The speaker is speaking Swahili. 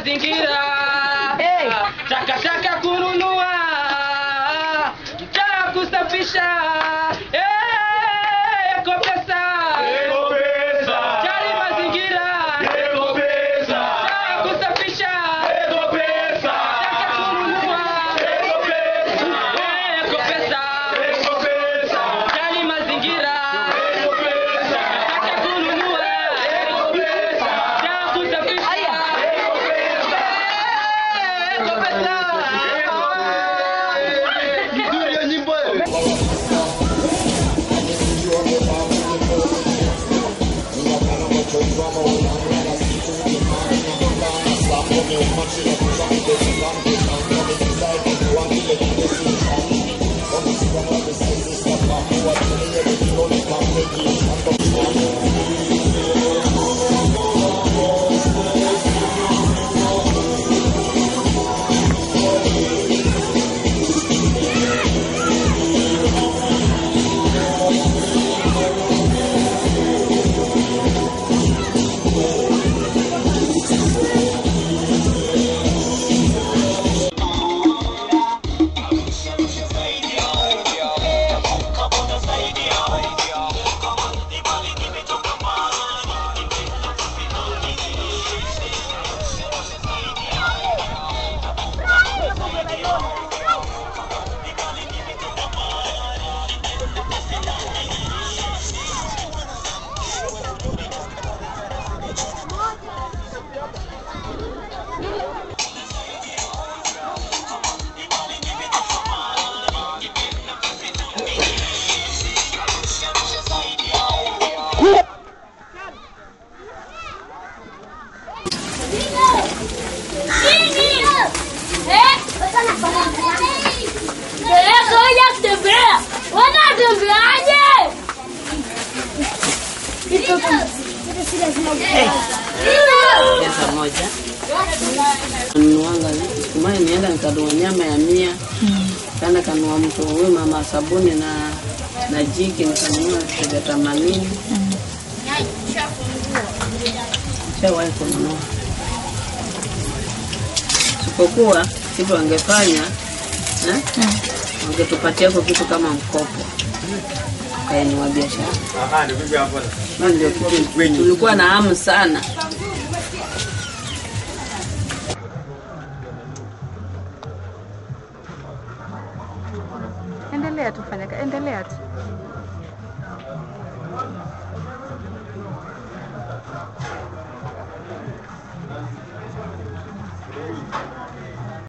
mazingira Hey. takataka kununua mtaa kusafisha Eh, eko pesa jali mazingira mtaa kusafisha taka kununua Eh, eko pesa jali mazingira taka kununua mtaa kusafisha eko pesa Nzuri ya nyimbo hiyo. Ngoja kutembea. Wanatembeaje? pesa moja nunuanga kumai nienda nikanunua nyama ya mia kaenda kanunua mtu huyu mama sabuni na na jiki nikanunua shilingi themanini shawahi kununua sipokuwa kitu wangefanya eh, wangetupatia kwa kitu kama mkopo kaenua biashara Hiyo ndio kitu tulikuwa na hamu sana Endelea tu fanya, endelea tu.